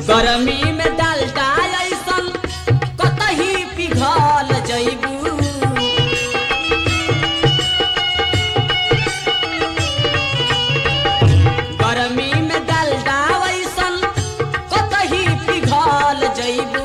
गरमी में डालडा ऐसन कतही पिघल जइबू गरमी में डालडा ऐसन कतही पिघल जइबू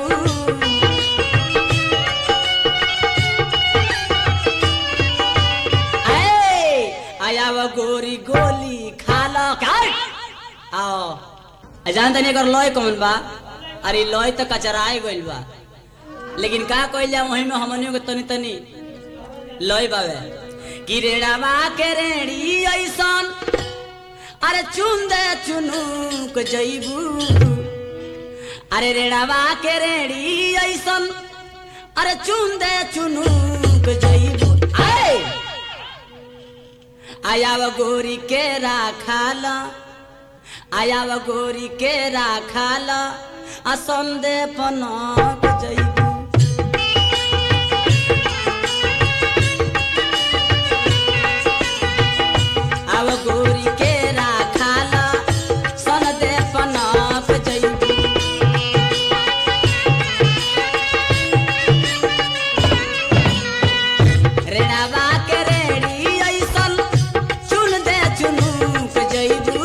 ए आयाव गोरी गोली खाला काय आओ आ जान तनी एकर लय कौन बा अरे लय तो कचराए गइल बा लेकिन का कइल जा वही में हमनियों के तनी तनी लय बावे कि रेड़ावा के रेड़ी ऐसन अरे चुन दे चुनुक जइबू अरे रेड़ावा के रेड़ी ऐसन अरे चुन दे चुनुक जइबू आए आयाव गोरी के राखाल आयाव गोरी के राखाल आ संदे पनक जइबू आव गोरी के राखाल संदे पनक जइबू रेणावा के रेड़ी ऐसन चुन दे चुनुक जइबू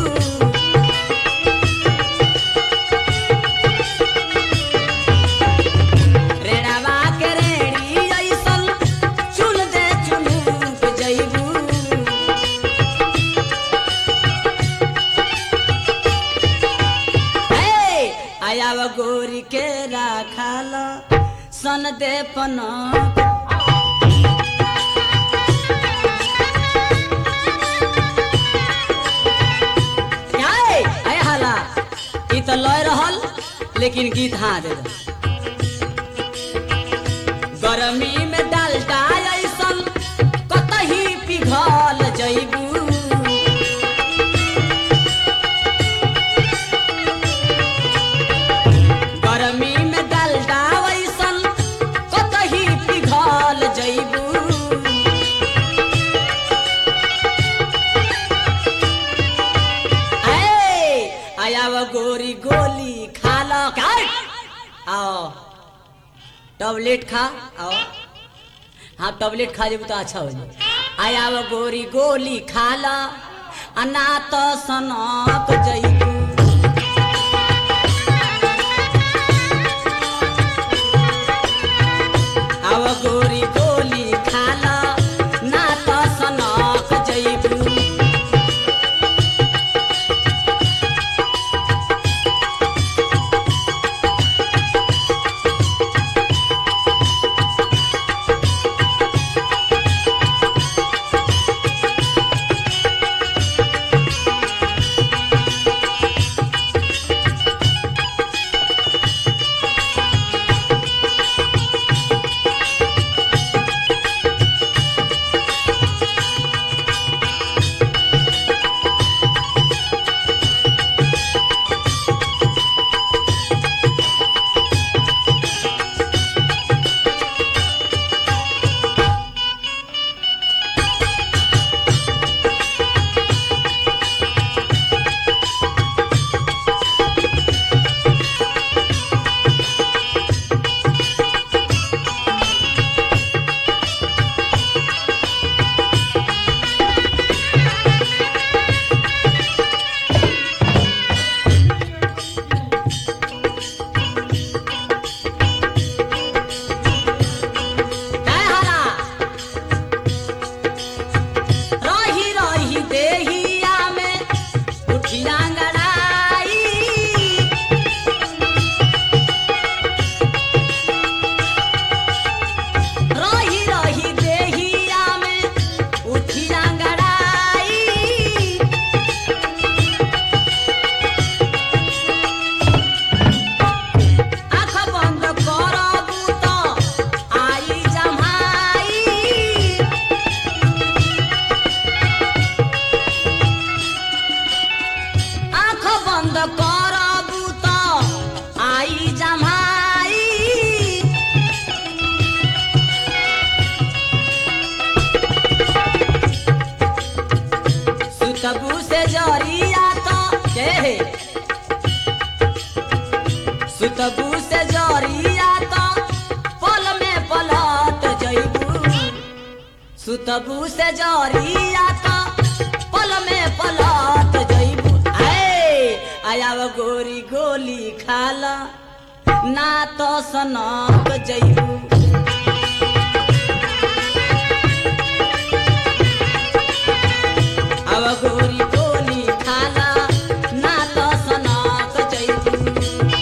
रेणावा के रेड़ी ऐसन चुन दे चुनुक जइबू हे आयाव गोरी के राखाल सन दे पनक क्या है? अय हाला ई तो लय रहल लेकिन गीत हाँ दे दो गरमी में डालडा ऐसन कतही पिघल जइबू गरमी में डालडा ऐसन कतही पिघल जइबू ए आयाव गोरी गोली खा लो क्या आओ टॉबलेट खा आओ हाँ टॉबलेट खा जेबू तो अच्छा हो जाए आयाव गोरी गोली खा लो अना तो सनक जइबू आव गोरी गोली खा लो ना तो सनक जइबू सुतबू से जरिया तो पल में पलट जइबू सुतबू से जरिया तो पल में पलट जइबू आए आयाव गोरी गोली खाला ना तो सनक जइबू अब गोरी गोली खाला ना तो सनक जइबू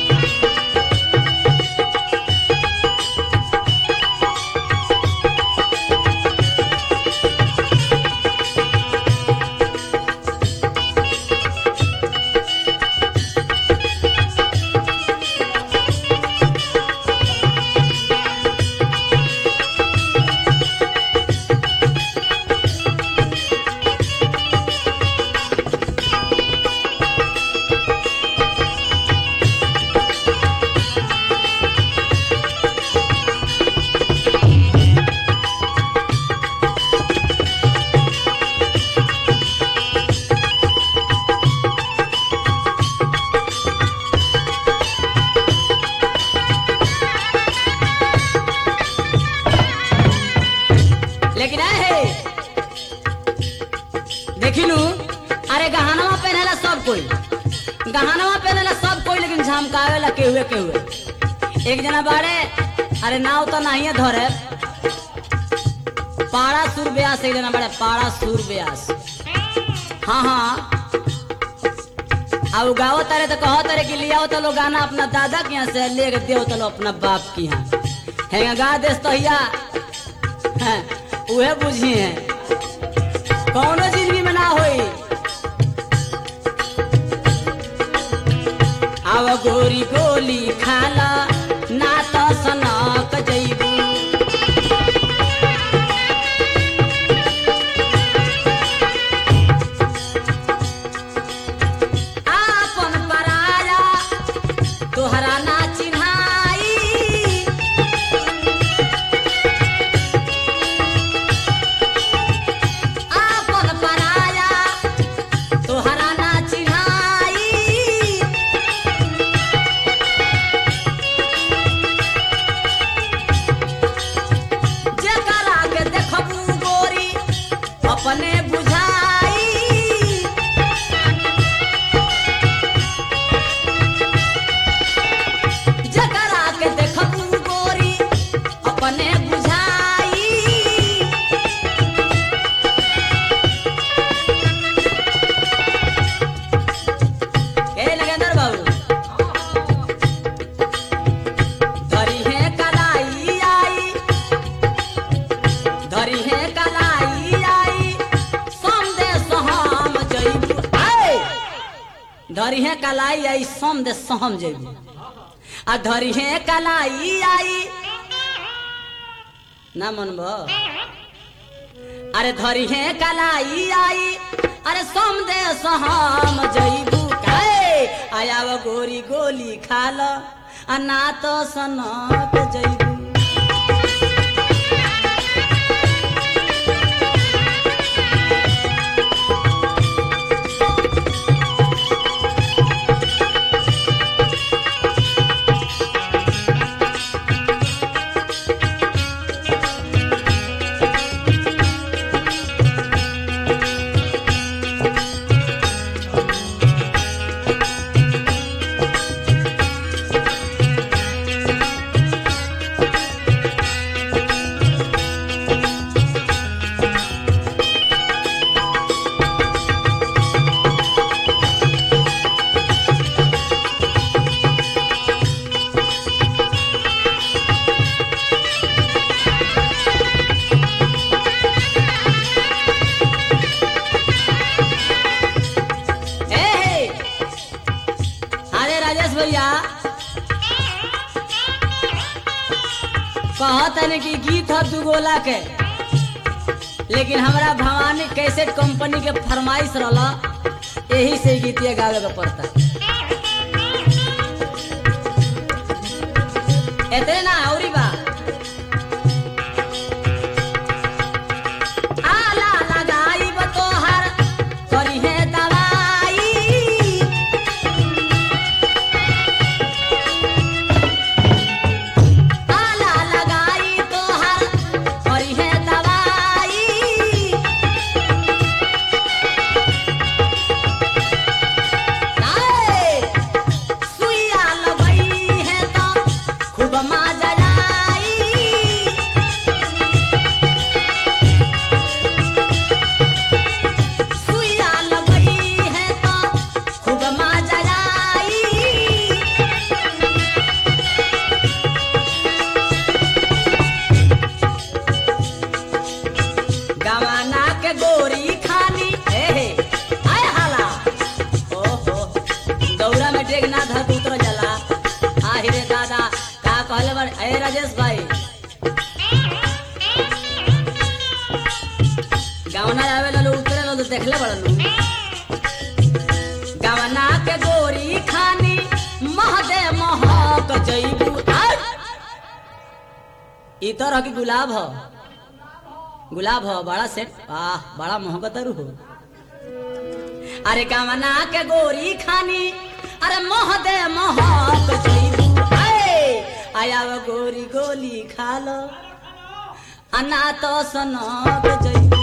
लेकिन है देखिलू अरे गहनवा पहनेला सब कोई गहनवा पहनेला सब कोई लेकिन झमकावेला केहुए केहुए एक जना बाड़े अरे नाव तो नहीं धरे पाड़ा सुर ब्यास एक जना बाड़े पाड़ा सुर ब्यास हाँ हाँ अब गाओ तारे तो कहो तारे कि लियाओ तो लो गाना अपना दादा के यहाँ से ले के दियो तो लो अपना बाप के यहाँ है गा देस तो हिया हैं, उहे बुझी है कौनो जिंदगी में ना होई आव गोरी गोली खाला ना तो सनक जइबू आपन पराया तोहरा ना चिन्हाई आपन पराया तोहरा ना चिन्हाई जेकरा के देखबू गोरी अपने बुझाई जेकरा के देखबू गोरी अपने बुझाई ए नगेंद्र बाबू धरी है कलाई आई धरी है कलाई आई संदेश हम जइबू आए धरी है कलाई आई संदेश हम जइबू आ धरी है कलाई आई ना मनबो अरे धरी है कलाई आई अरे संदेश हम जइबू काए आयाव गोरी गोली खाल आ ना तो सनक जइबू ए हे अरे राजेश भैया कहत है कि गीत है दुगोला के लेकिन हमरा भवानी कैसेट कंपनी के फरमाइश रहला यही से गीतिया गावे के पड़ता एतने ना औरी बा आला लगाइब तोहर करिहे दवाई ए राजेश भाई गावना आवे लो उतरे लो तो देखले बड़ा लो गावना के गोरी खानी महदे महक जईबू आय! ई तरह की गुलाब हो गुलाब हो बड़ा सेट वाह बड़ा मोहब्बत हो अरे गावना के गोरी खानी अरे महदे महक जईबू आय! आया वो गोरी गोली खा लो अना तो सनक जईबू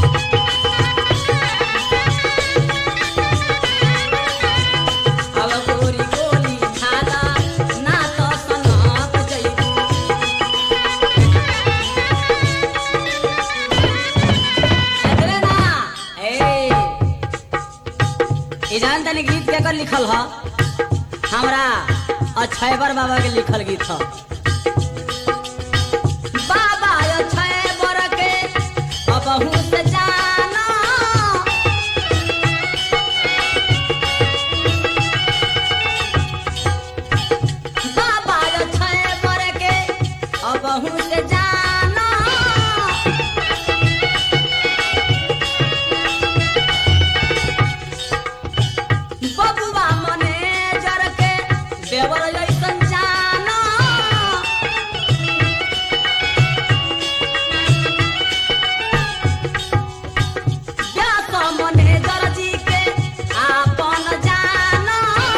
अब गोरी गोली खाला ना तो सनक जईबू एकरे ना ए ई जान तनी गीत के कर लिखल ह हमरा अक्षयवर बाबा के लिखल गीत ह बाबा अक्षयवर के अबहू से जाना बाबा अक्षयवर के अबहू से जाना बबुआ मने जर के देवर जैसन जाना व्यास मने जर जी के आपन जाना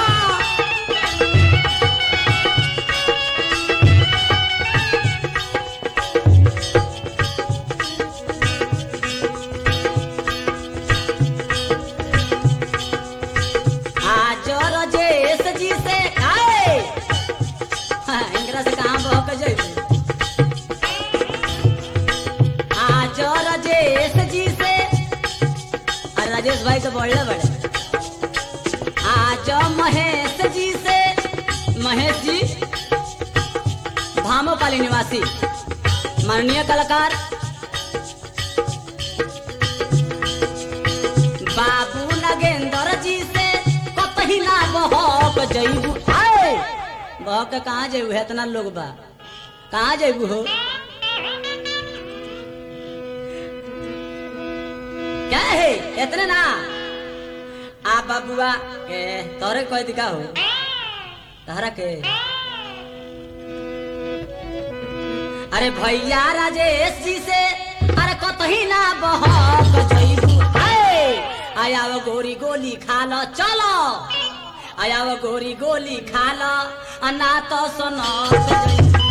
आज रजेश जी से आए हाँ, इनकरा से कहाँ बहक जइबे आज राजेश जी से अरे राजेश भाई तो बढ़ले बड़े आज महेश जी से महेश जी भामोपाली निवासी माननीय कलाकार बाबू नगेंद्र जी से कतही ना बहक जइबू आए बहक के कहाँ जइबू है इतना लोग बा कहाँ जइबू हो क्या है इतने ना आ बाबुआ के तोरे कोई दिखा हो तहरा के अरे भैया राजेश जी से अरे कतही ना बहक जइबू आए आया वो गोरी गोली खा लो चलो आया वो गोरी गोली खा लो अना तो सुनो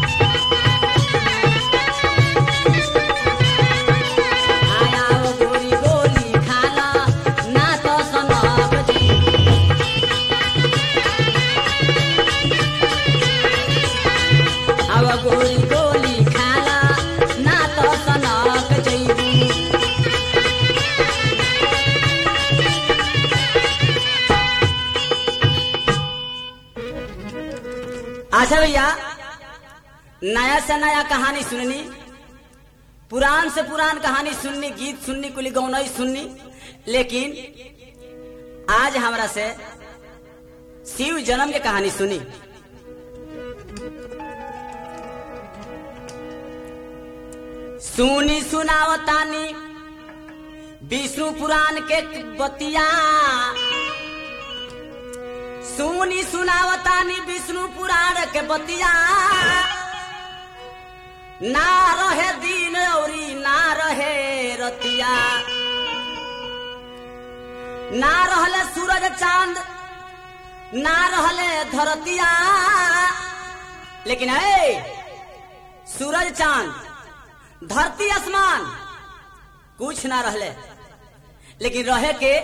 आया वो गोरी गोली खा लो ना तो सुनो अब गोली गोली खाला ना तो सनक जइबू अच्छा भैया नया से नया कहानी सुननी पुरान से पुरान कहानी सुननी गीत सुननी कुली गौनई सुननी लेकिन आज हमरा से शिव जन्म के कहानी सुनी सुनी सुनावतानी विष्णु पुराण के बतिया सुनी सुनावतानी विष्णु पुराण के बतिया ना रहे दिन औरी ना रहे रतिया ना रहले सूरज चांद ना रहले धरतिया लेकिन है सूरज चांद धरती आसमान कुछ ना रहले लेकिन रहे के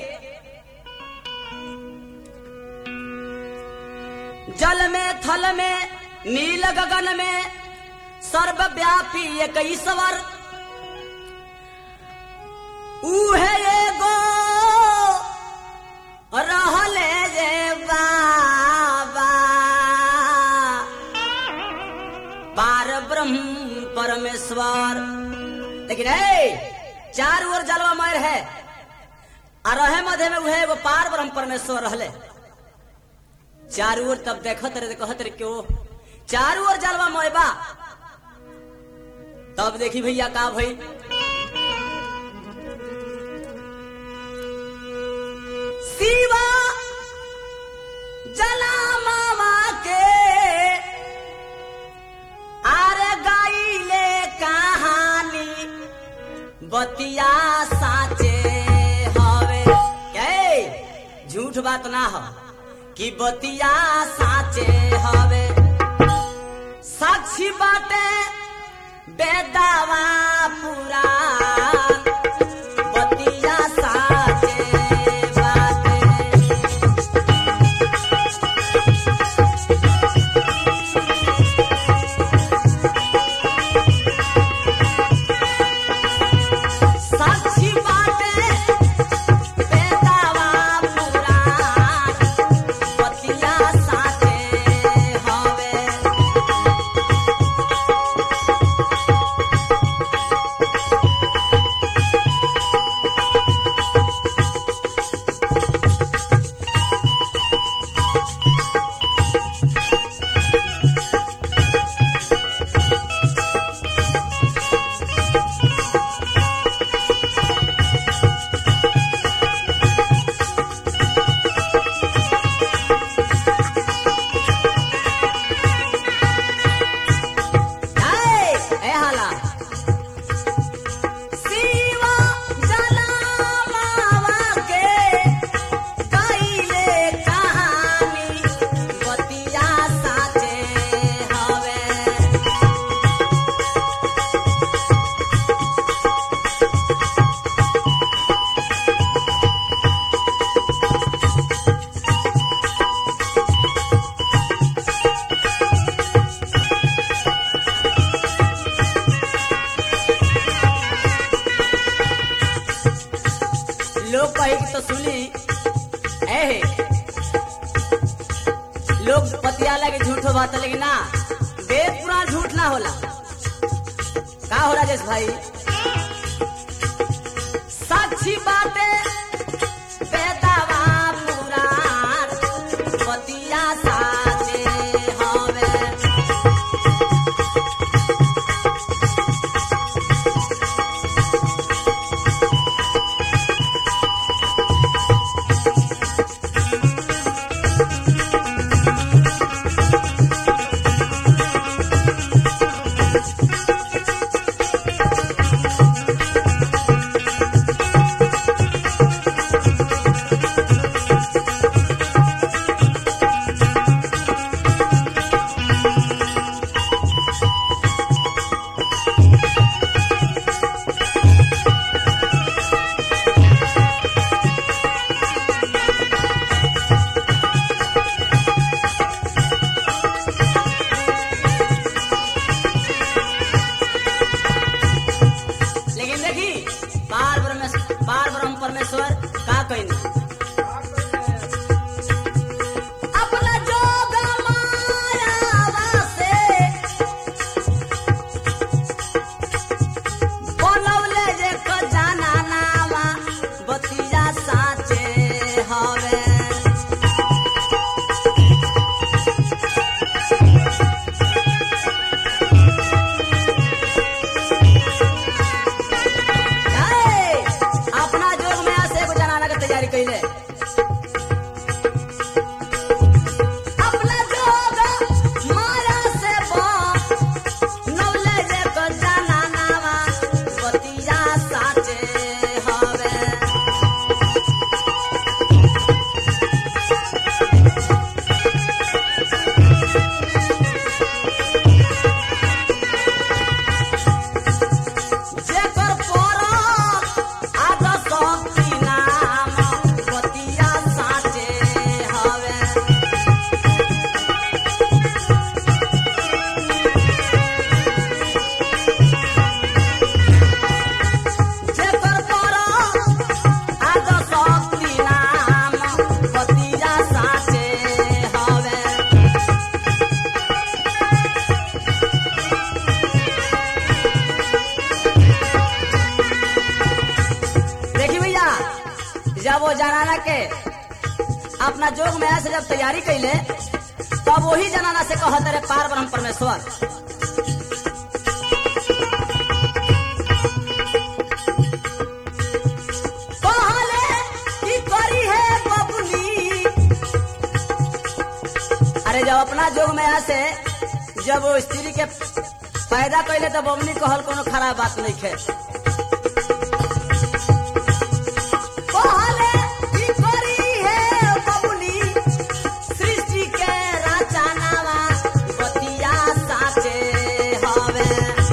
जल में थल में नील गगन में सर्वव्यापी एक ईश्वर उहे एगो रहले जे बाबा पार ब्रह्म परमेश्वर लेकिन है चार ओर जलवा मार है आ रहे मध्य में उहे एगो पार ब्रह्म परमेश्वर रहले चार ओर तब देखत रहे कहत रहे क्यों चारू ओर जलवा मोहबा तब देखी भैया का भई शिवा जला मामा के आर गाइले कहानी बतिया साचे हवे के झूठ बात ना हो कि बतिया साचे हवे साक्षी बाटे बेदावा पूरा बतिया साचे बाटे साक्षी बाटे बेदावा पूरा बतिया साचे हवे Hey, eh hala. शिवा जलावा के कइले कहानी बतिया साचे हवे लोग कहे कि तो सुनी ए लोग पतियाला के झूठ बात है, लेकिन ना वेद पुराण झूठ ना होला का हो राजेश भाई साक्षी बातें बेदावा पुराण पतिया साचे हवे लेकिन देखी पार ब्रह्मेश्वर पार ब्रह्म परमेश्वर का कहिन अपना जोग मायावा से बनौले जे खजाना नावा बतिया साचे हवे ए, अपना जोग में से एगो जनाना के तैयारी कैले अपना जोग माया से बन नौले जे को जाना नावा बतिया साचे हवे जेकर परम आद शक्ति नाम बतिया साचे हवे जेकर परम आद शक्ति नाम बतिया साचे हवे देखी भैया जब वो जनाना के अपना जोग में से जब तैयारी कैले तब वही जनाना से कहत रे पार ब्रह्म परमेश्वर कहले की करी है बबुली अरे जब अपना जोग में आसे जब वो स्त्री के पैदा कैले तो बबुली कहल कोनो खराब बात नहीं है कहले की करी है बबुली सृष्टि के रचनावा बतिया साचे हवे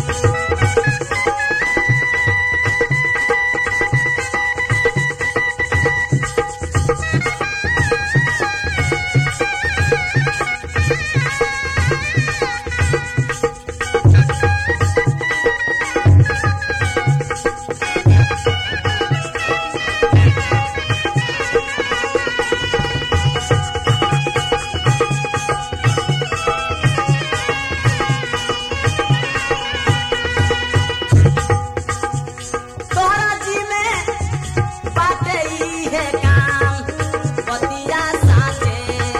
तोहरा जी में बाटे ई है काम बतिया साचे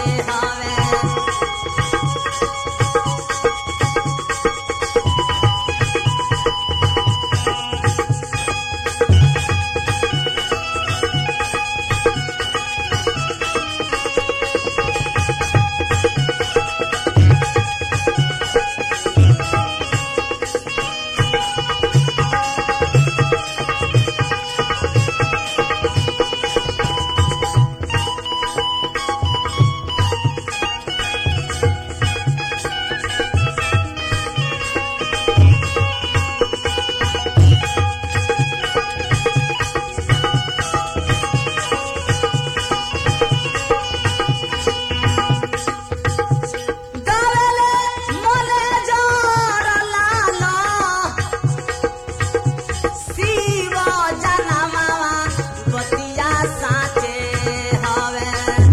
हवे गावेले मोले जोर लाला शिव जनमावा बतिया साचे हवे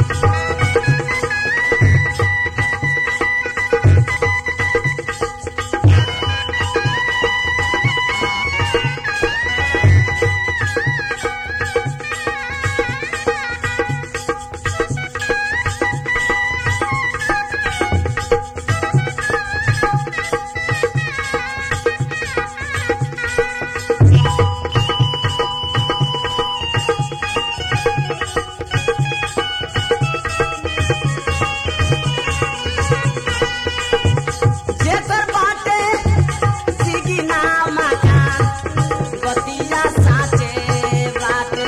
जेकर बाटे सिगिना मकान बतिया साचे बाटे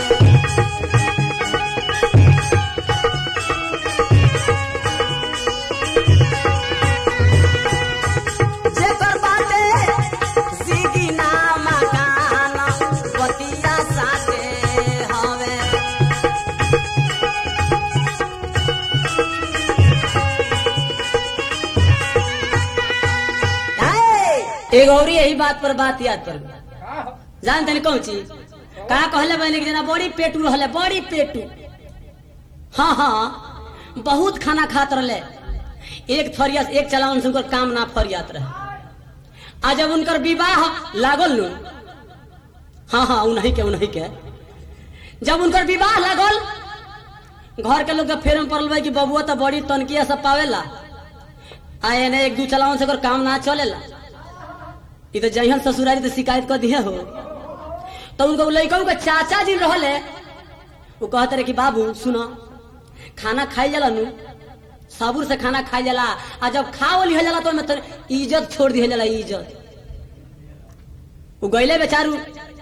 जेकर बाटे सिगिना मकान बतिया साचे हवे एक और यही बात पर बात याद कर जान तनी कौन चीज कहा कहले बहने की जना बड़ी पेटू रहले बड़ी पेटू हाँ हाँ बहुत खाना खात रहले एक थरिया एक चलावन से उनकर काम ना फरियात रहे आ जब उनकर विवाह लागल नु हाँ हाँ उन्हीं के उन्हीं के जब उनकर विवाह लागल घर के लोग के फेर में पड़ल बा कि बबुआ तो बड़ी तनकिया सब पावेला आ एने एक दू चलावन से ओकर काम ना चलेला ई तो जहन ससुरारी तो शिकायत कर दिए हो तो उनको लड़का के चाचा जी रहले वो कहते रहे कि बाबू सुनो खाना खाई जाला नु साबुर से खाना खाई जाला आ जब खा लिया जाला तो ओमे तो इज्जत छोड़ दिया जाला इज्जत वो गईले बेचारू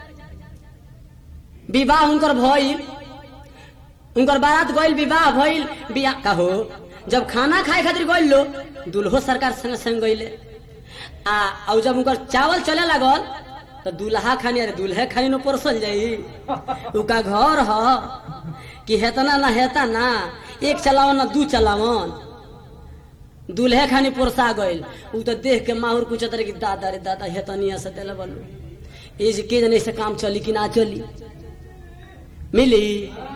विवाह उनकर भइल उनकर बारात गइल विवाह भइल बियाह का हो जब खाना खाए खातिर गइल लो दुल्हो सरकार संग संग गइले आ और जब उनकर चावल चले लागल तो दूल्हा खानी अरे दूल्हे खानी न परसल जाई उका घर ह कि हेतना ना हेता ना एक चलावन ना दू चलावन दूल्हे खानी पोरसा गइल उ तो देख के माहुर कुछ तरह की दादा रे दादा हेतनिया से देले बलू ए जे के जने से काम चली कि ना चली मिली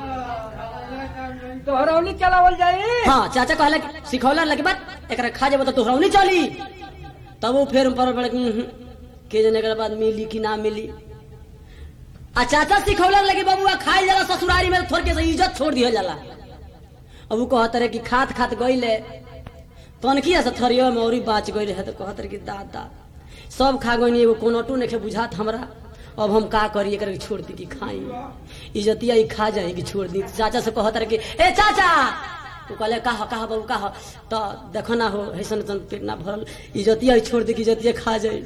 तोहरौली चलावल जाई हाँ चाचा कहला कि सिखौला लगे बात एकरा खा जेबो तो तोहरा नहीं चली तब वो फिर पर पड़ के जने के बाद मिली कि ना मिली आ चाचा सिखौला लगे बबुआ खाई जाला ससुरारी में थोड़ के से इज्जत छोड़ दिया जाला अब वो कहत रहे कि खात खात गईले तनखिया से थरिया मौरी बाच गई रहे तो कहत रहे कि दादा सब खा गई एगो कोनटू नहीं बुझात हमरा अब हम का करी एकरा के छोड़ दी कि खाई इज्जतिया ही खा जाए कि छोड़ दी चाचा से कहत रहे कि ए चाचा तू कहले कहा कहा बाबू कहा तो देखो ना हो ऐसन ऐसन पेट ना भरल इज्जतिया ही छोड़ दी कि इज्जतिया खा जाए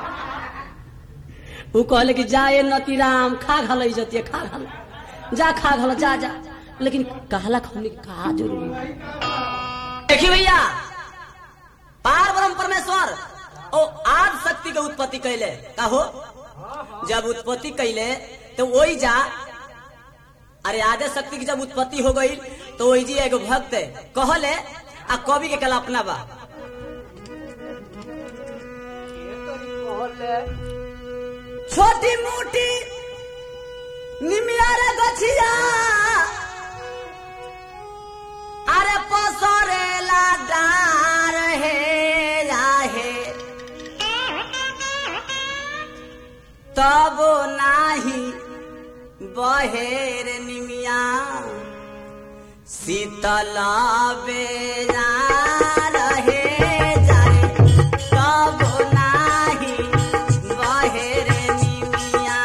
ऊ कहले कि जा ए नतीराम खा घल इज्जतिया खा घल जा खा घल जा जा लेकिन कहला हमने कहा जरूरी देखिए भैया पार ब्रह्म परमेश्वर ओ आद शक्ति के उत्पत्ति कैले का हो जब उत्पत्ति कैले तो वही जा अरे आदे शक्ति की जब उत्पत्ति हो गई तो वही जी एगो भक्त कहले आ कवि के कल्पना बा छोटी मोटी निमिया रे गछिया अरे पसरेला डार हे राहे तब नाही बहेर निमिया शीतल बेरा रहे जाए तब नाही बहेर निमिया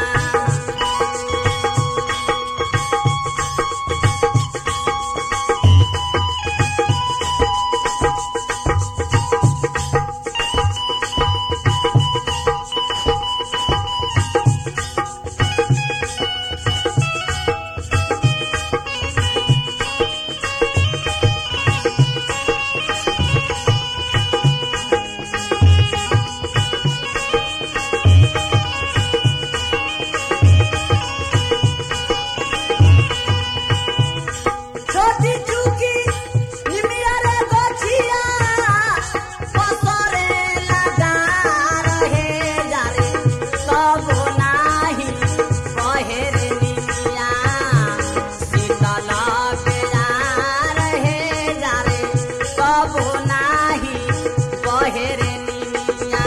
छोटी चूकी निमिया रे गोछिया पसरे लगा रहे जारे सब नाही बहेर निमिया शीतल बेरा रहे जारे सब नाही बहेर निमिया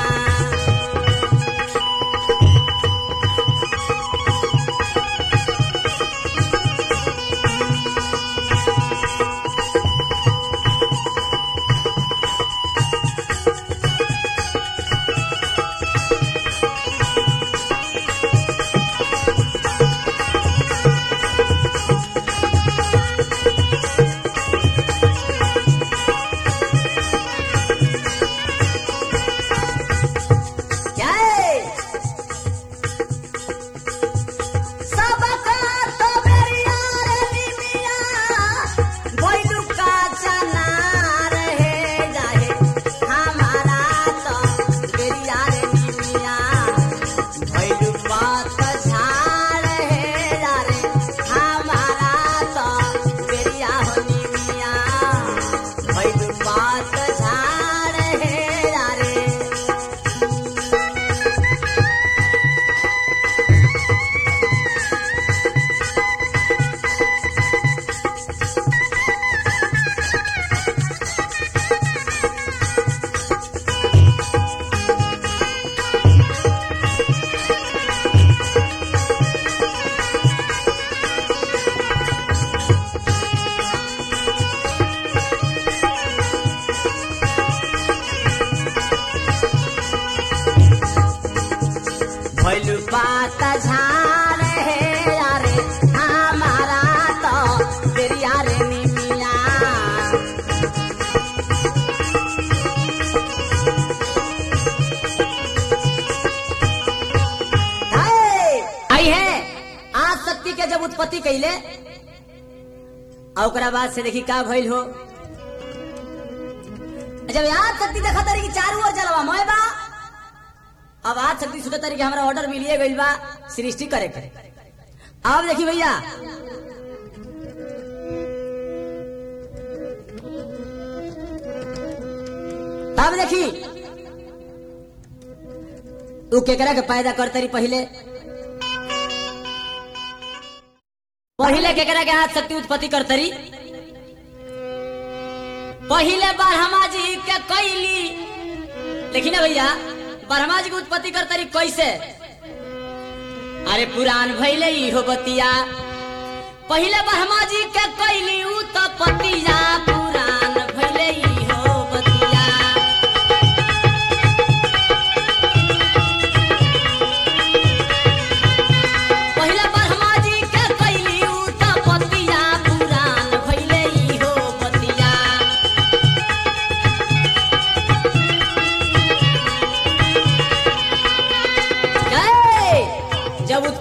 जय सबका तो बेरिया रे निमिया भइलु का चना रहे जाहे हमारा तो बेरिया रे निमिया भइलु पात झाड़ है रे हमारा तो बेरिया हो निमिया भइलु पात झाड़ है रे भैलू बात झाड़ है यारे हमारा तो तेरिया रे निमिया है, आई है आज शक्ति के जब उत्पत्ति कैले और ओकरा बाद से देखी का भइल हो जब याद शक्ति देखा तारी कि चारू ओर जलवा मोय बा अब आज शक्ति सुनत तारी कि हमरा ऑर्डर मिलिए गइल बा सृष्टि करे के अब देखी भैया अब देखी तू केकरा के पैदा करते रही पहले पहले केकरा के हाथ शक्ति उत्पत्ति करते रही पहले ब्रह्मा जी के कैली लेकिन ना भैया ब्रह्मा जी की उत्पत्ति करते रही कैसे अरे पुराण भैले इहो बतिया पहले ब्रह्मा जी के कैली उत्पत्तिया पुराण भैले इहो बतिया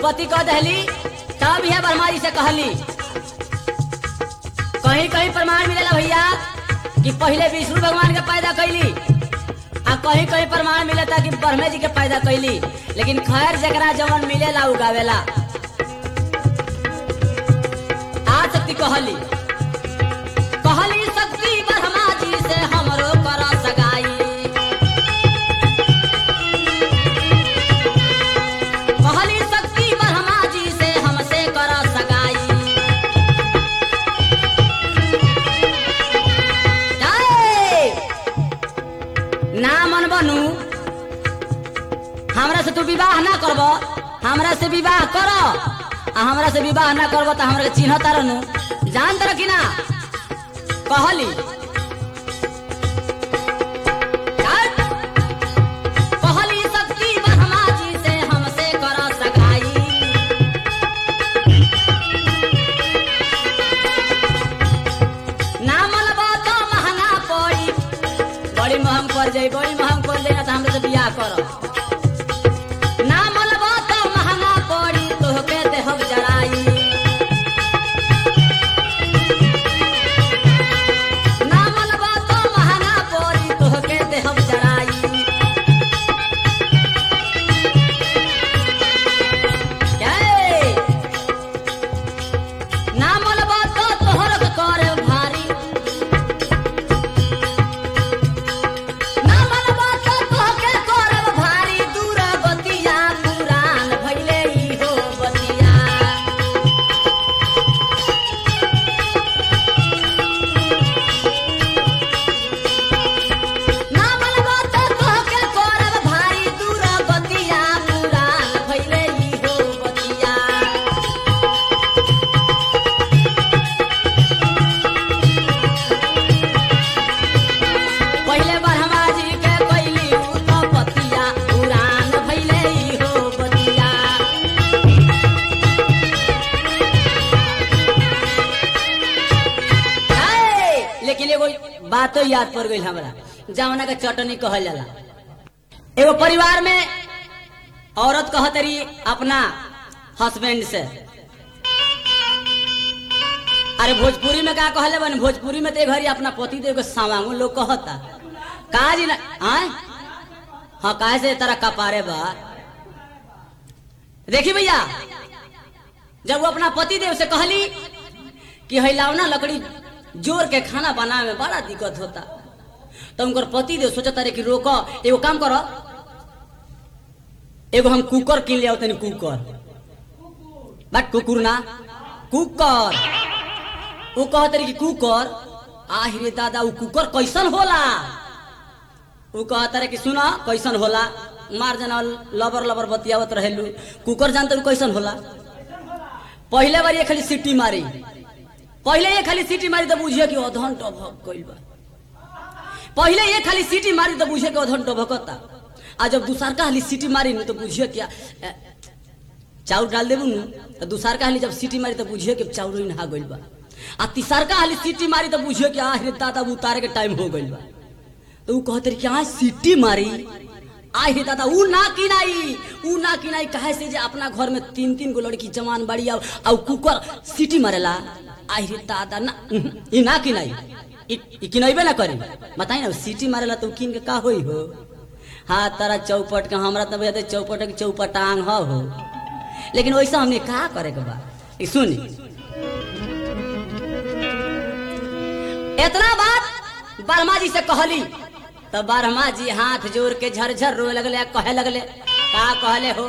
उत्पत्ति कह दहली तब यह ब्रह्मा जी से कहली कहीं कहीं प्रमाण मिलेला भैया कि पहले विष्णु भगवान के पैदा कैली आ कहीं कहीं प्रमाण मिलता कि ब्रह्मे जी के पैदा कैली लेकिन खैर जकरा जवन मिलेला उगावेला आ शक्ति कहली कहली शक्ति ब्रह्मा जी से हमरो कर सगाई कहली शक्ति ब्रह्मा जी से हमसे कर सगाई जाए। ना मन बनू हमरा से तू विवाह ना करब हमरा से विवाह कर आ हमरा से विवाह ना करब तो हमरा के चिन्ह तारनु जान तर कि ना कहली जाए। कहली शक्ति ब्रह्मा जी से हमसे कर सगाई ना मनबा तो महंगा पड़ी बड़ी महंग पड़ जाई बड़ी महंग पड़ जाई ना तो हमरे से बियाह कर ना मनबा तो महंगा पड़ी तोहके देहब जराई ना मनबा तो महंगा पड़ी तोहके देहब जराई जय। ना मनबा तो तोहर के करे भारी ना मनबा तो तोहके करब भारी दूर बतिया पुरान भइले ई हो बतिया ना मनबा तो तोहके करब भारी दूर बतिया पुरान भइले ई हो बतिया पहिले ब्रह्मा जी के कैली उत्पत्तिया पुराण भइले ई हो बतिया है, लेकिन एगो बातो याद पड़ गई हमरा जवना के चटनी कहल जाला एगो परिवार में औरत कहत रही अपना हस्बैंड से अरे भोजपुरी में का कहले बन भोजपुरी में ते घरी अपना पति देव के सावांगो लोग कहता का जी ना आय हाँ काहे से तरह कपारे बा देखी भैया जब वो अपना पति देव से कहली कि हिलावना लकड़ी जोर के खाना बनावे में बड़ा दिक्कत होता तो उनकर पति देव सोचता रहे कि रोक एगो काम करो एगो हम कुकर किन ले तनी कुकर बट कुकुर ना कुकर वो कहते रहे कि कुकर आहिरे दादा वो कुकर कैसन होला वो कहता रहे कि सुना कैसन होला मार जना लबर लबर बतियावत रहेलू कुकर जानते कैसन होला पहले बार ये खाली सीटी मारी पहले ये खाली सीटी मारी तो बुझिए कि अधन टभक गइल बा पहले ये खाली सीटी मारी तो बुझिए कि अधन टभकता आ जब दूसर का हाली सीटी मारी न तो बुझिए क्या ए, चाउर डाल देबू न तो दूसर का हाली जब सीटी मारी तो बुझिए कि चाउर ही नहा गइल बा आ तीसर का हाली सीटी मारी तो बुझिए कि आह रे दादा उतारे के टाइम हो गइल बा तो ऊ कहते रहे कि आज सीटी मारी आय हे दादा ऊ ना किनाई ऊ ना किनाई कहे से जे अपना घर में तीन तीन गो लड़की जवान बड़ी आउ आउ कुकर सीटी मारेला आय रे दादा ना उहुं, ई ना किनाई ई ई किनैबे ना करी बताई ना सीटी मारेला तो ऊ किन के का होई हो हाँ तारा चौपट के हमरा तो भैया चौपट के चौपटांग ह हो लेकिन वैसा हमने का करे के बा ई सुनी इतना बात बर्मा जी से कहली तो बर्मा जी हाथ जोड़ के झरझर रोए लगले आ कहे लगले का कहले हो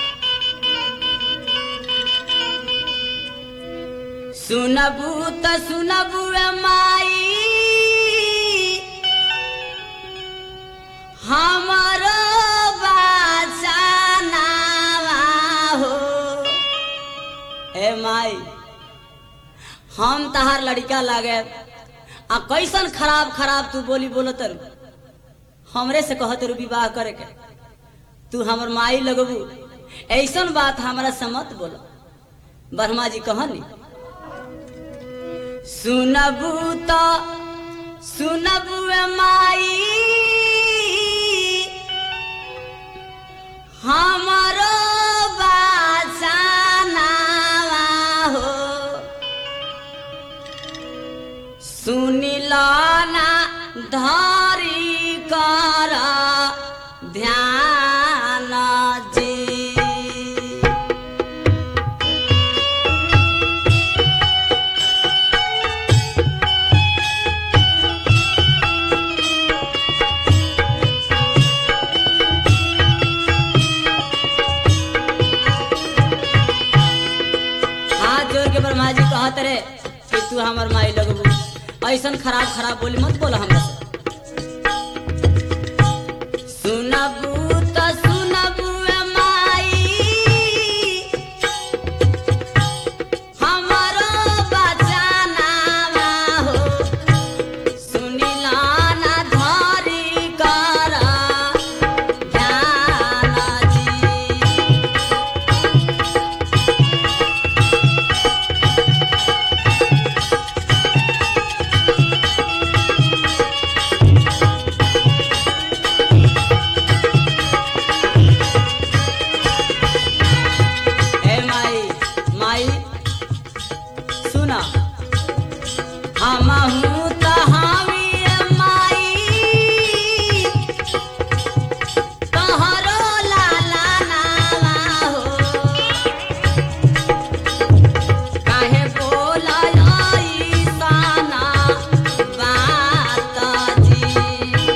सुनबू त सुनबू ए माई हमारो बाचानावा हो ए माई हम तहार लड़का लागे आ कैसन खराब खराब तू बोली बोलत रू हमरे से कहत रू विवाह करे के तू हमर माई लगबू ऐसन बात हमरा से मत बोलो ब्रह्मा जी कहनी सुनबू तो सुनबू ए माई हमारो बाचा ध्यान जी हाथ जोड़ के ब्रह्मा जी कहत रे कि तू हमर माई लगबू ऐसन खराब खराब बोली मत बोला हमरा से सुनबू त सुनबू ए माई हमरो बचाना हो सुनिला ना धरी कर ध्यान जी ए माई माई सुना हमहू त हामी ए माई तोहरो लाला नावा हो काहे बोलाई साना बात जी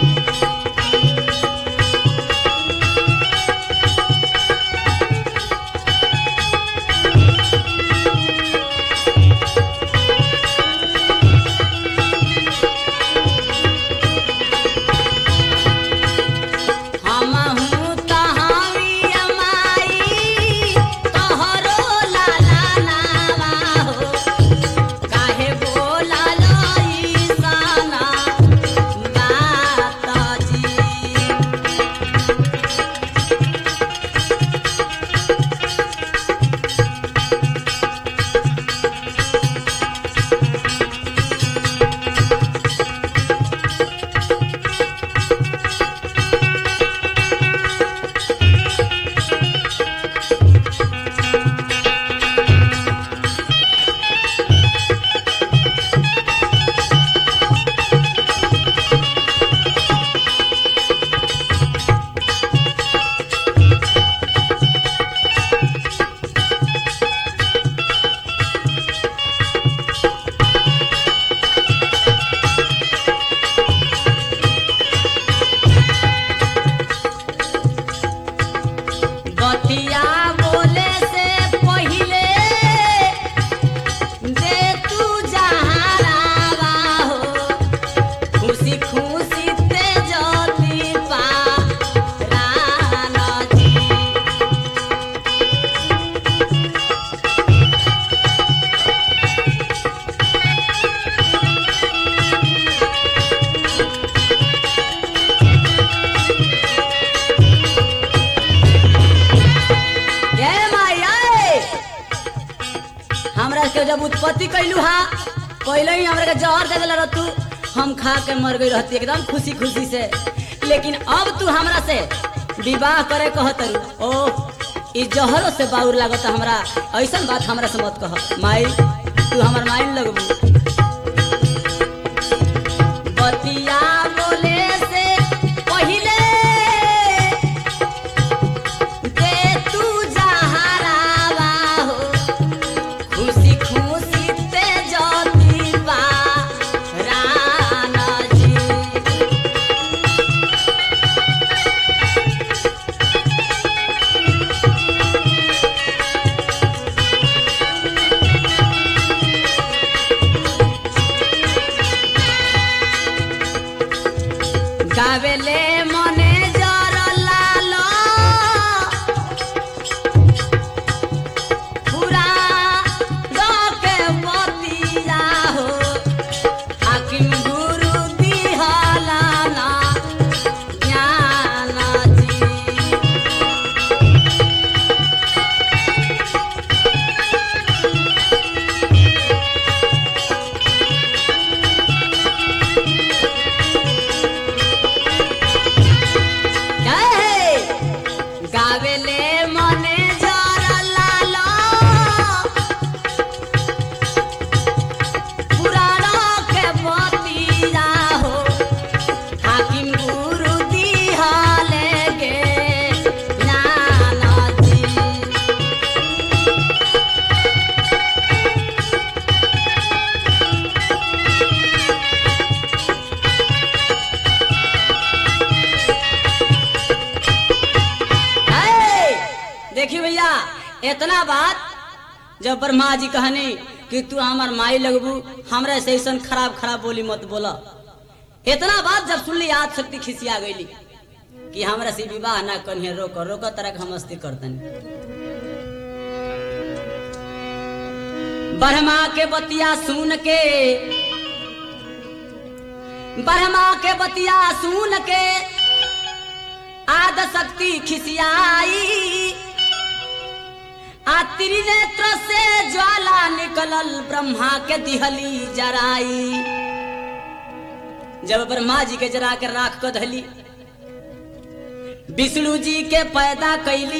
हमहू तहावी अमाई तोहरो लाला नावा हो काहे बोला लई साना बात जी बतिया बोले से पहिले दे तू जहारावा हो खुशी खुशी ते जती पा राना जी ए माई ए हमरा के जब उत्पत्ति कैलू हा पहले ही हमरा के जहर दे देला तू हम खा के मर गई रहती एकदम खुशी खुशी से लेकिन अब तू हमरा से विवाह करे कहत ओ ई जहरो से बाउर लागत हमरा ऐसन बात हमरा से मत कह माई तू हमर माई लगबू बतिया बोले से पहिले दे तू जहरावा हो खुशी खुशी ते जती बा राना जी भैया इतना बात जब ब्रह्मा जी कहने कि तू हमार माई लगबू हमरा से ऐसा खराब खराब बोली मत बोला इतना बात जब सुनली आज शक्ति खिसिया गईली कि हमरा से विवाह ना करिए रोक रोक तरह के हम मस्ती करतन ब्रह्मा के बतिया सुन के ब्रह्मा के बतिया सुन के आद शक्ति खिसियाई आ त्रिनेत्र से ज्वाला निकलल ब्रह्मा के दिहली जराई जब ब्रह्मा जी के जरा के राख को धली विष्णु जी के पैदा कैली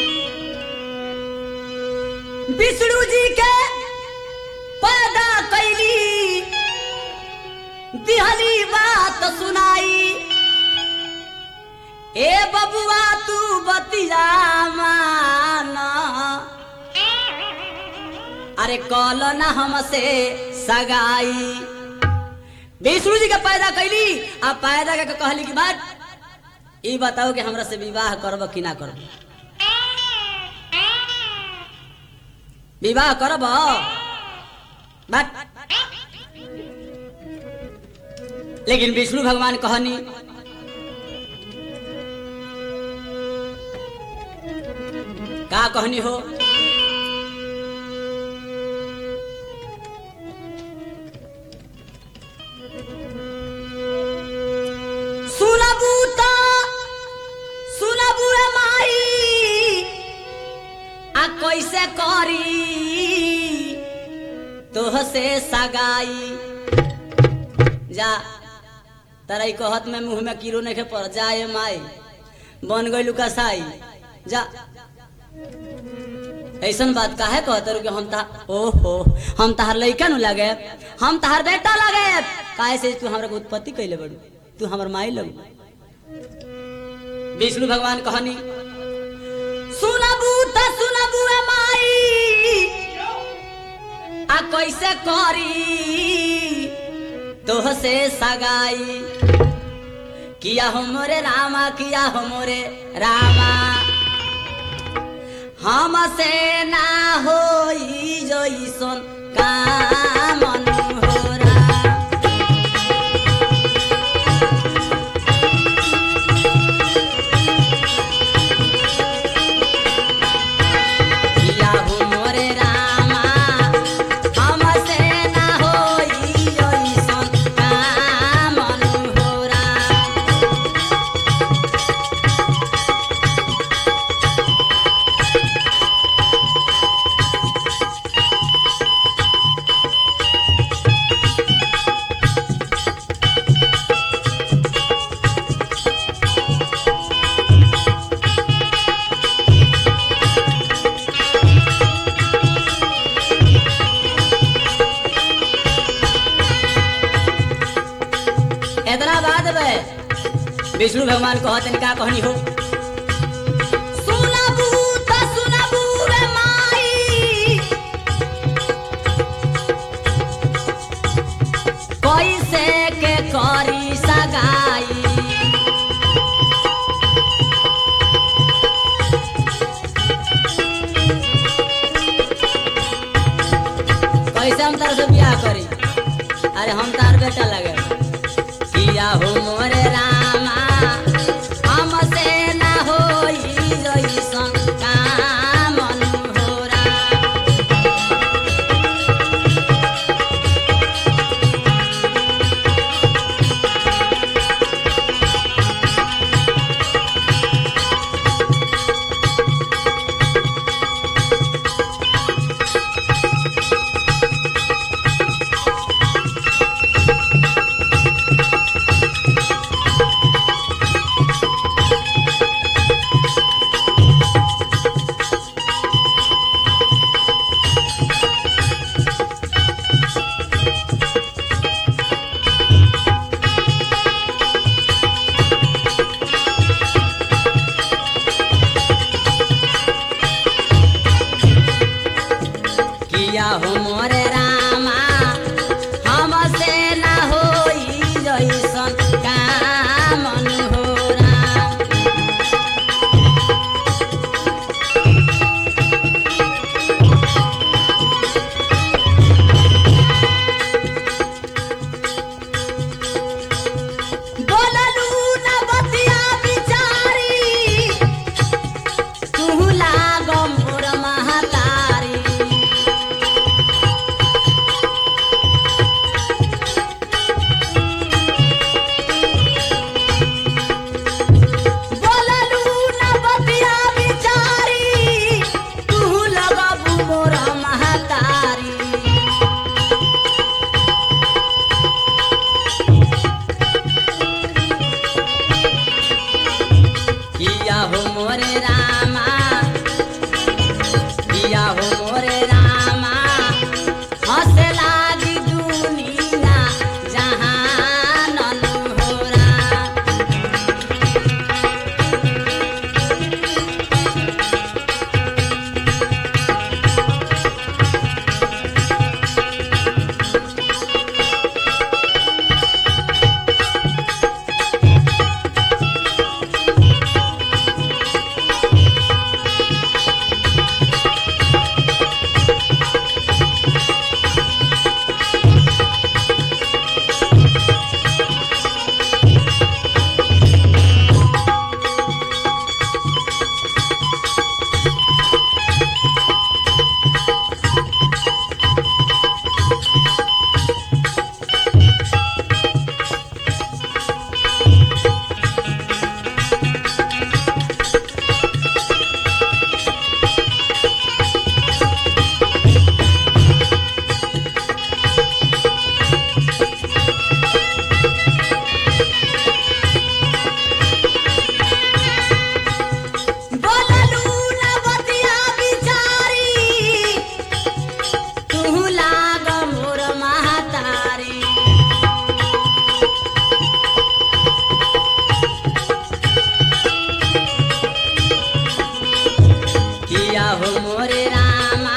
विष्णु जी के पैदा कैली दिहली बात सुनाई ए बबुआ तू बतिया माना अरे कल ना हमसे सगाई विष्णु जी के पैदा कैली आ पैदा के कहली की बात ई बताओ कि हमरा से विवाह करब कि ना करब विवाह करब बात लेकिन विष्णु भगवान कहनी का कहनी हो सुनबू तो सुनबू रे माई आ कैसे करी तोह से सगाई जा तारा ई कहत में मुंह में कीड़ो नहीं पड़ जाए माई बन गई कसाई जा ऐसन बात काहे कहत रु कि हम ता ओहो हम तहार लइका नु लगे हम तहार बेटा लगे काहे से तू हमरा के उत्पत्ति कैले बड़ू तू हमर माई लगू विष्णु भगवान कहनी सुनबू त सुनबू ए माई आ कैसे करी तोह से सगाई किया हो मोरे रामा किया हो मोरे रामा हमसे ना होई जइसन काम मनोहरा किया हो मोरे रामा हमसे ना होई जइसन काम मनोहरा इतना बात बे विष्णु भगवान कहते का कहनी हो सुनबू त सुनबू रे माई कैसे के करी सगाई कैसे हम तार से बियाह करी अरे हम तार बेटा लगे किया हो मोरे रामा हमसे ना होई जइसन काम मनोहरा मोरे रामा किया हो मोरे रामा हंसे लागी दुनिया जहान होरा बोललू ना बतिया बिचारी तू लाग मोर महतारी किया हो मोरे रामा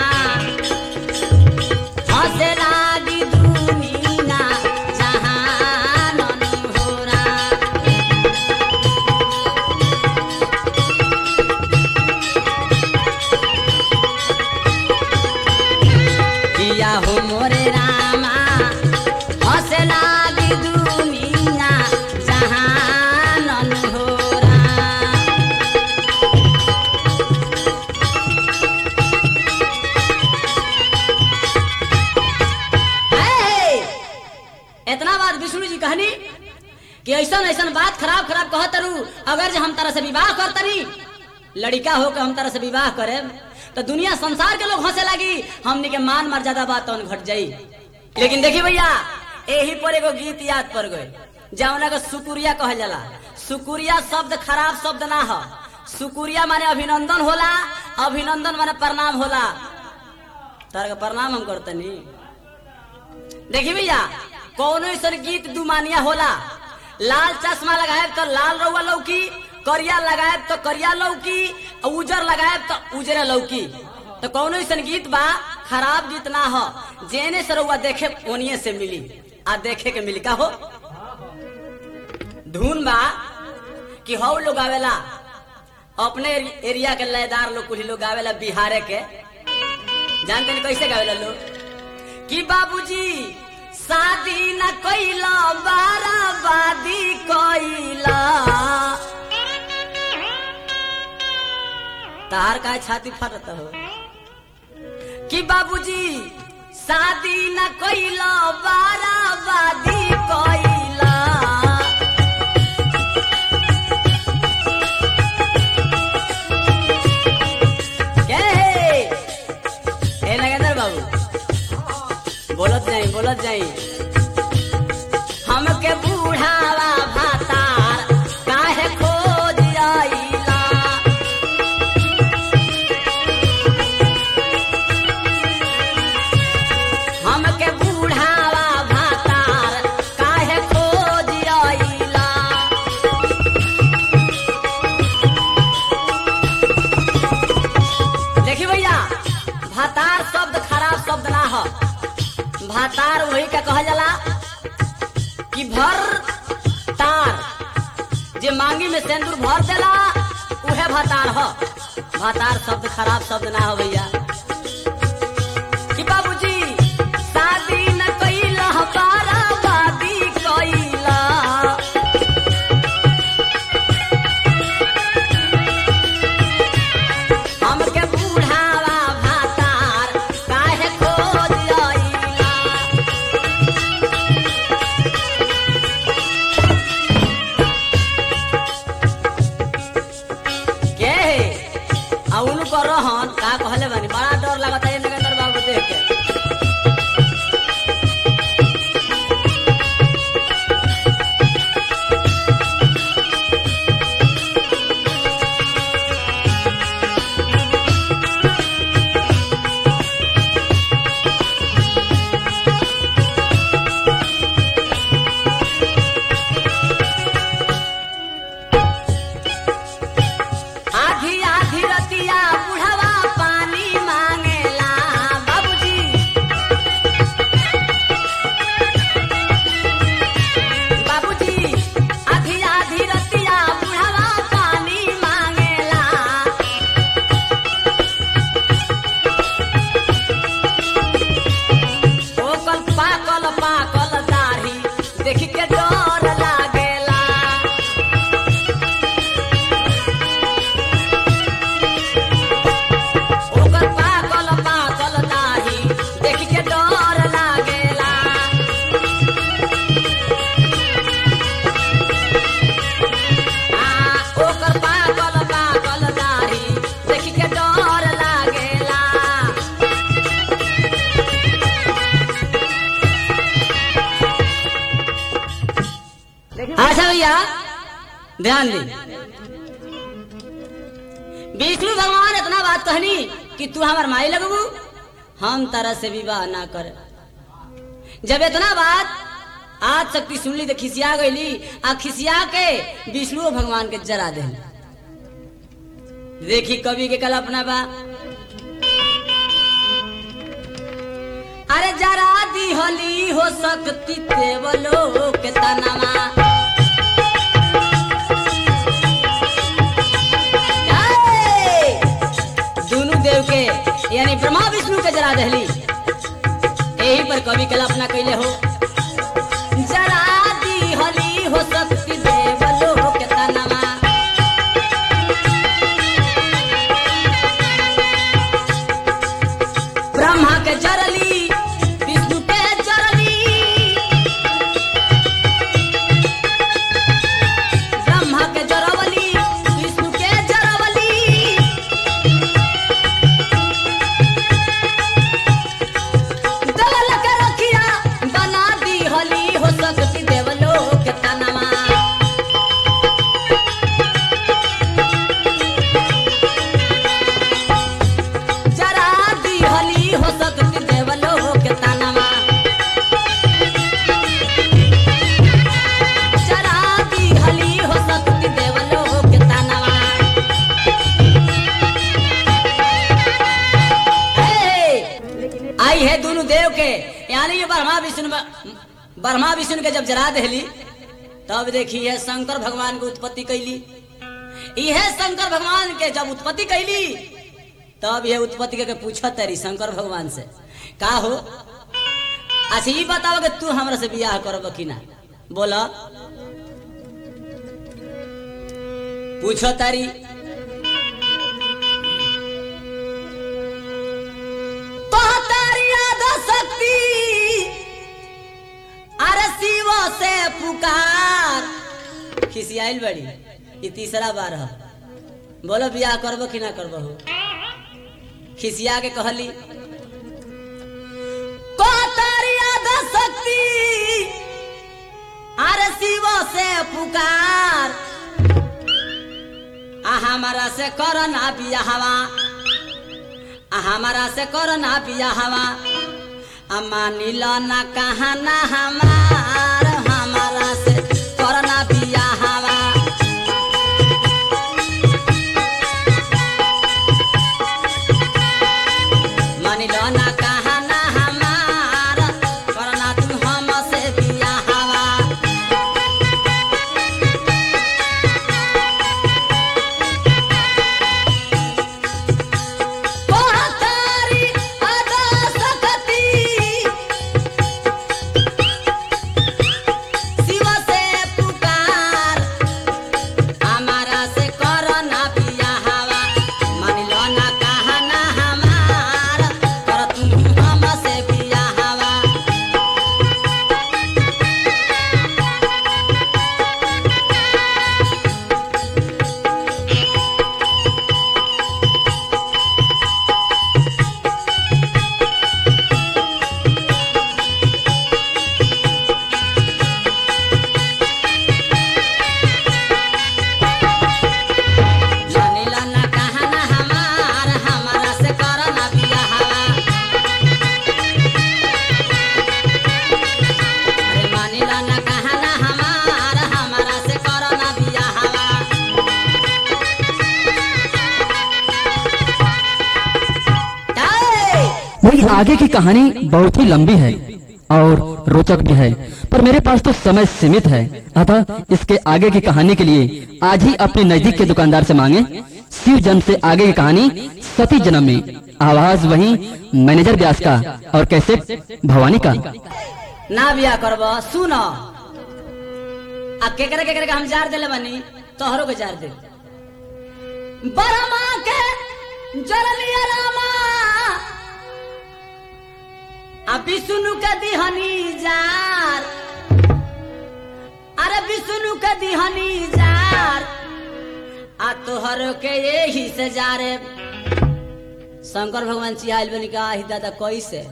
हंसे लागी दुनिया जहान होरा किया हो मोरे रामा हंसे लागी दुनिया जहान होरा है। इतना बात विष्णु जी कहनी कि ऐसा ऐसा बात खराब खराब कहत रू अगर जे हम तरह से विवाह करतनी लड़का हो के हम तरह से विवाह करे तो दुनिया संसार के लोग हंसे लगी हमनी के मान मर्यादा बात तो घट जाई लेकिन देखी भैया यही पर एगो गीत याद पड़ गए जौना के सुकुरिया कहल जाला सुकुरिया शब्द खराब शब्द ना हो सुकुरिया माने अभिनंदन होला अभिनंदन माने प्रणाम होला तार के प्रणाम हम करतनी देखी भैया कौनो ऐसा गीत दुमानिया होला लाल चश्मा लगाए तो लाल रउआ लौकी करिया लगाए तो करिया लौकी और उजर लगाए तो उजरे लौकी तो कौनो ऐसा गीत बा खराब गीत ना हो जेने से रउआ देखे ओनिए से मिली आ देखे के मिली का हो धुन बा कि हौ लोग आवेला अपने एरिया के लयदार लोग कुछ लोग आवेला बिहारे के जानते नहीं कैसे गावेला लोग कि बाबूजी शादी न कैला बाराबादी कैला तार का छाती फटत हो कि बाबूजी शादी न कैला बाराबादी कैला के हे? ए नगेंद्र बाबू बोलत जाई बोलत जाई हमके बूढ़ावा भातार काहे खोज आइला हमके बूढ़ावा भातार काहे खोज आइला देखी भैया भातार शब्द खराब शब्द ना हो भातार वही का कहल जाला कि भर तार जे मांगी में सिंदूर भर देला उहे भातार हो भातार शब्द खराब शब्द ना हो भैया कि बाबूजी शादी न कैला बाराबादी कैला हमके बूढ़ावा भातार काहे खोज आइला के आ उनको रहन का कहले बानी बड़ा डर लगता है नगेंद्र बाबू देख के ध्यान दी विष्णु भगवान इतना बात कहनी कि तू हमार माई लगबू हम तरह से विवाह ना कर जब इतना बात आज शक्ति सुनली तो खिसिया गईली आ खिसिया के विष्णु भगवान के जरा दे देखी कवि के कल्पना बा अरे जरा दी होली हो सकती देवलो के तनमा जय! दोनों देव के यानी ब्रह्मा विष्णु के जरा दहली यही पर कवि कल्पना कैले हो जरा दी होली हो सकती देवलो के तनमा ब्रह्मा के जरली विष्णु के जरली ब्रह्मा के जरवली विष्णु के जरवली दलल के रखिया बना दी हली हो सकती देवलो के तनमा जरा दी हली हो सकती देवलो के तनमा जरा दी हली हो सकती देवलो के तनमा हे! आई है दोनों देव के यानी ये ब्रह्मा विष्णु ब्रह्मा विष्णु के जब जरा दहली तब देखी है शंकर भगवान की उत्पत्ति कैली यह शंकर भगवान के जब उत्पत्ति कैली तब ये उत्पत्ति के पूछत तरी शंकर भगवान से का हो अच्छा ये बताओ कि तू हमरा से बियाह करब कि ना बोला पूछो तारी तारी याद शक्ति अरे शिव से पुकार खिसियाइल बड़ी ये तीसरा बार है बोलो बियाह करबो कि ना करबो हो खिसिया के कहली तारी याद शक्ति अरे शिव से पुकार आ हमारा से करो ना बियाहवा आ हमारा से करो ना बियाहवा आ मानिल ना कहा ना हमार हमारा से करो ना बियाहवा मानिल ना कहा ना हमार करो ना तू हमसे बियाहवा तारी अदा सकती शिव से पुकार हमारा से करो ना बियाहवा मान लो ना कहा ना हमार कर तू हमसे बियाहवा मानिला ना कहा ना हमार हमारा से करो ना बियाहवा अरे मानिला ना कहा ना हमार हमारा से करो ना बियाहवा जय! वही आगे की कहानी बहुत ही लंबी है और रोचक भी है पर मेरे पास तो समय सीमित है अतः इसके आगे की कहानी के लिए आज ही अपने नजदीक के दुकानदार से मांगे शिव जन्म से आगे की कहानी सती जन्म में आवाज वही मैनेजर व्यास का और कैसे भवानी का ना बिया करब सुन आ केकरे केकरे के हम जार देले बानी तोहरो के जार दे बरमा के जरलिया रामा आ विष्णु के दिहनी जार अरे विष्णु के दिहनी जार आ तोहरो के यही से जारे शंकर भगवान चिहाइल बनी का ही दादा कैसे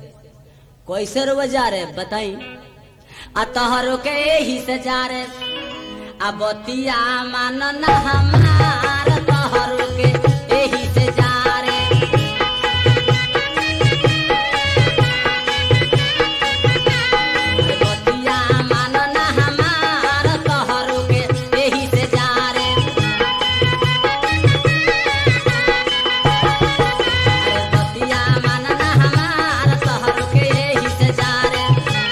कैसे रो जा रे बताई आ तोहरो के यही से जा रे आ बतिया मानन हमार तोहर के एही से जा रे बतिया मानन हमार तोहर के एही से जा रे अरे बतिया मानन हमार तोहर के एही से जा रे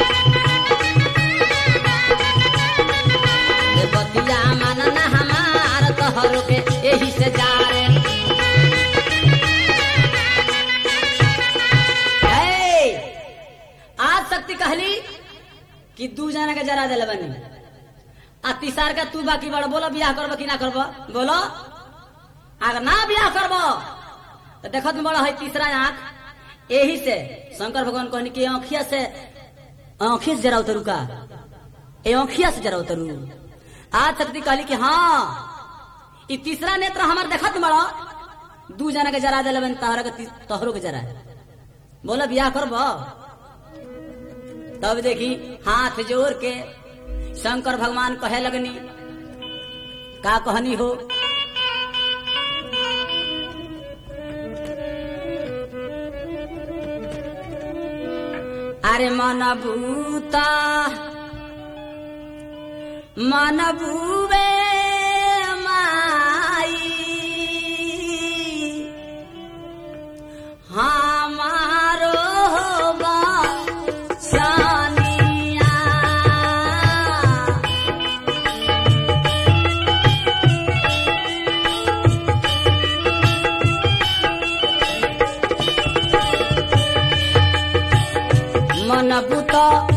रे बतिया मानन हमार तोहर के एही से जा रे ए, आज शक्ति कहली कि दू जना के जरा दिल बनी आ तीसार का तू बाकी बड़ बोलो बियाह करबो कि ना करबो बोलो अगर ना बियाह करबो तो देखो तुम बड़ा है तीसरा आंख यही से शंकर भगवान कहनी कि आँखिया से आँखिया से जरा उतरू का ए आँखिया से जरा उतरू आज शक्ति कहली कि हाँ ई तीसरा नेत्र हमार देखत बड़ा दू जना के जरा दिल बनी तोहरा के ती- तोहरो के जरा बोलो बियाह करबो तब देखी हाथ जोड़ के शंकर भगवान कहे लगनी का कहनी हो अरे मन भूता मन भूवे माई हमारो होगा सानिया मन बुत